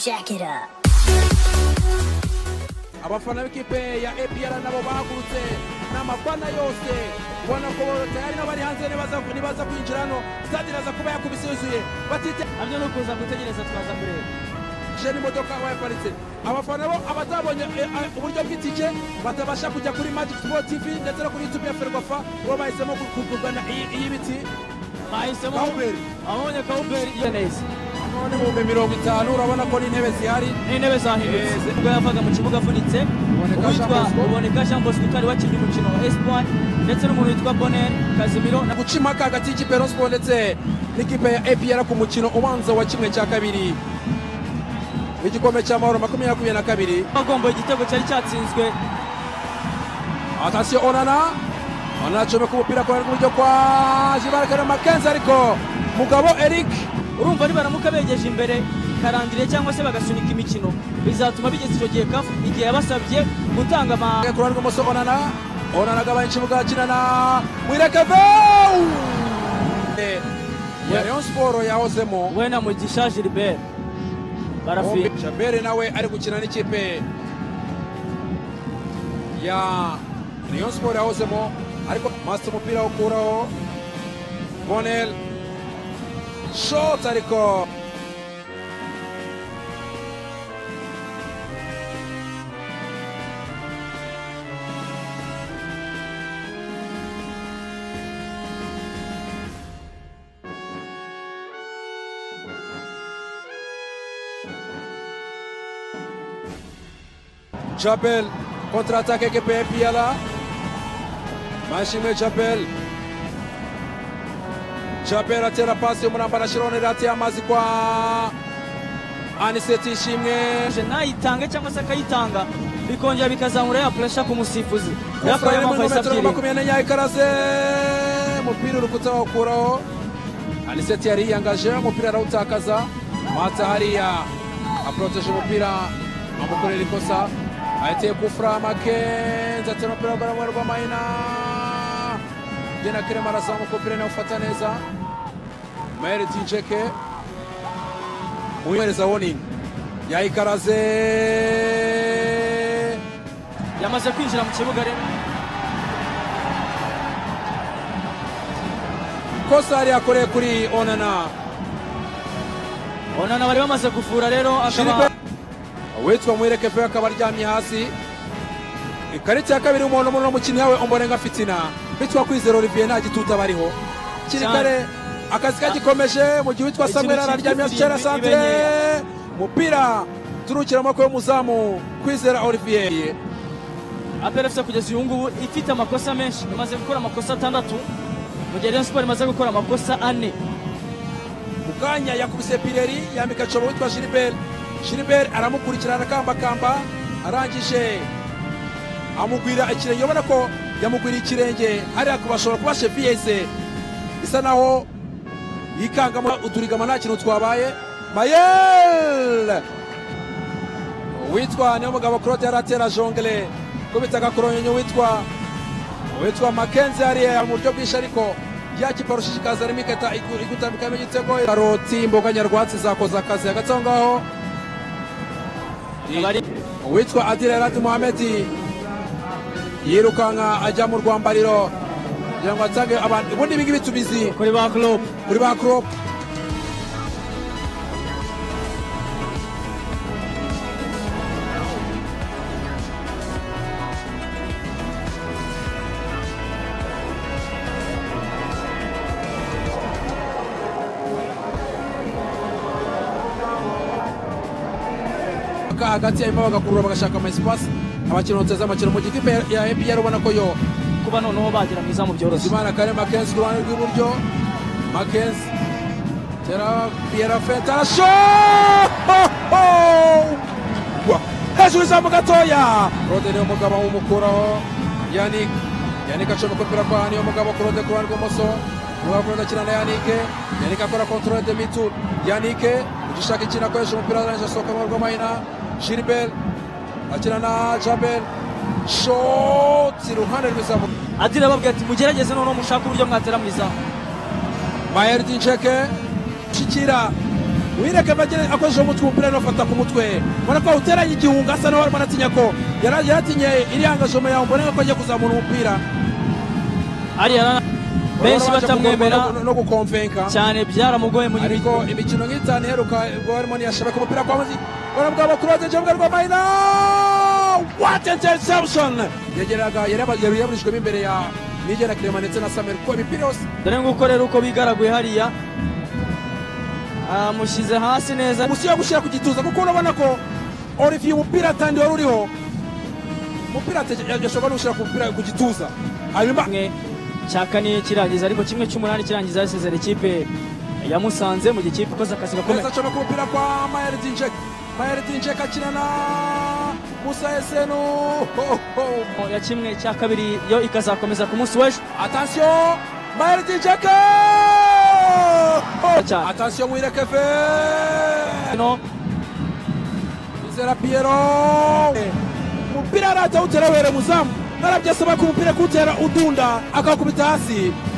jack it up. abafana b'ikipe ya APR nabo bahagurutse n'amafana yose ubona ko tayari n'abari hanze nibaza nibaza kwinjira hano stade iraza kuba yakubise yuzuye batite nabyo ni ukuza gutegereza twaza kureba je n'imodoka bayaparitse abafana bo abatabonye eh, eh, uburyo bw'itike batabasha kujya kuri Magic Sport TV ndetse no kuri YouTube ya Ferwafa bo bahisemo ku- ku- kugana iyi- iyi biti bahisemo Kawuberi. ababonye kawuberi iyo neza none mu bihumbi mirongo itanu urabona ko n'intebe zihari n'intebe zahindutse Yes. ubwo yavaga mu kibuga afunitse Buboneka uwitwa Jean Bosco. buboneka jean bosco utari wakinnye umukino wa espoir ndetse n'umuntu witwa bonel kazimiro na guca impaka hagati y'ikipe ya Rayon Sports ndetse n'ikipe ya APR ku mukino ubanza wa kimwe cya kabiri igikombe cy'amahoro makumyabiri na kabiri bagomba igitego cyari cyatsinzwe atasiyo onana onana acomeka umupira ku ruhande rw'iburyo kwa jibarakana makenzi ariko mugabo eric urumva nibaramuka begeje imbere karandire cyangwa se bagasunika imikino bizatuma bigeza icyo gihe kafu igihe yabasabye gutanga ama ku ruhande rw'imoso onana onana agabanya ikibuga akina na mwirekeve ya Rayon Sports yahozemo we na mugisha gilbert barafiye Shabere nawe ari gukina n'ikipe ya Rayon Sport yahozemo ariko Master umupira ukuraho Bonel shot ariko Chapel contre-attaque ekipe ya Piala Mashime Chapel Chapel atera pasi umuramba na Shirone atera amazi kwa Aniseti Shimwe nayitange cyangwa se akayitanga bikongera bikazamura ya puresha ku musifuzi Yafashe yakoreye muri amafayisa metero abyiriye makumyabiri n'enye ikaraze umupira urukuta bawukuraho aniseti yari yiyangaje umupira arawutakaza mata hariya aporoteje umupira amukorera ikosa ahiteye kufura makenzi atera umupira w'urwara rw'amahina gena kirema arazamuka umupira nawufata neza mayeri tinjeke uyohereza woningi yayikaraze yamaze kwinjira mu kibuga rero kosa yari yakoreye kuri onana onana bari bamaze gufura rero akaba Shiribe witwa mwireke fe akaba aryamye hasi ikarita ya kabiri umuntu umuntu umukinnyi yawe umborenga fitina bitwa kwizera olivier nta gituta bariho kiri Cyane. kare akazi kagikomeje mu gihe witwa Ikintu samuel cyitwa araryamye ikintu asitera santire ibenyera. umupira turukira amaboko y'umuzamu kwizera olivier aperefuse kugeza uyu ngubu ifite amakosa menshi imaze gukora amakosa atandatu mu gihe Rayon Sport imaze gukora amakosa ane mu kanya yakubise pireri yambika cobo witwa gilbert gilbert aramukurikira arakambakamba arangije amugwira ikirenge ubona ko yamugwiriye ikirenge hariya kubashobora kuba sheviyeze isa naho yikangamo uturigama nta kintu twabaye mayel witwa niyo mugabo claude yari atera jongere kubita agakoronyonyo witwa witwa makenzi hariya mu buryo bwinshi ariko yakiparushishikaza rimiketa igutambikamo igitego karoti imboga nyarwatsi zakoze akazi hagati aho ngaho abari uwitwa adira yarati muhamedi yirukanka ajya mu rwambariro kugira ngo atange abantu ubundi ibi ngibi tubizi kuri ba club kuri ba crop hagati hanyuma bagakurura bagashaka amasipasi amakino bateza amakino mu gihe ikipe ya- ya APR ubona ko yo kuba noneho bagira mwiza mu byoroshye Zimana kare Makenzi ku ruhande rw'iburyo Makenzi tera Pierre Fenta arasho Wa- hejuru izamu gatoya Rode niwe mugabo umukuraho Yannick Yannick acomeka umupira kwa niwe mugabo ku Rode ku ruhande rw'imoso Mugabo ku Rode akina na Yannick Yannick akora control de mitu Yannick ugishaka ikintu akoresha umupira arangije asohoka mu rw'amahina Gilbert akina na Jabel Shot iruhande rw'izamu adira ababwira ati mugerageze noneho mushake uburyo mwatera mu izamu Mayer Dincheke shikira wireke bagere akoresheje umutwe umupira anafata ku mutwe ubona ko awuteranye igihunga asa naho arimo aratinya ko yara- yaratinye iriya ngajoma yawe mbona ko agiye kuzamura umupira ariya na- benshi Urabona ko batamwemera agomba no- no gukomvenka cyane byaramugoye muri iyi ariko imikino nk'itanu iheruka ubwo barimo ntiyashaka umupira kwa muzi barabwa bakurode jomwe rwa mayina what interception yageraga yaburijwemo imbere ya nigera kirema ndetse na samuel kuko imipira yose dore nguko rero uko bigaraguye hariya amushyize hasi neza musi yo gushyira ku gituza kuko urabona ko olivier umupira atandi wari uriho umupira yashobora no gushyira ku mupira ku gituza hanyuma kimwe cya kane kirangiza ariko kimwe cy'umunani kirangiza yasezera ikipe yamusanze mu gihe ikipe ikoze akazi gakomeye Meza acoma ku mupira kwa Mayer Dinjek. Mayer Dinjek akina na Musa Esenu. Ho, ho. ya kimwe cya kabiri yo ikazakomeza ku munsi w'ejo Attention Mayer Dinjek. Cyane. Attention Wirekefe. no Izera Piero. Umupira arajya awutera were muzamu. Narabyasaba ko umupira kuwutera udunda akawukubita hasi.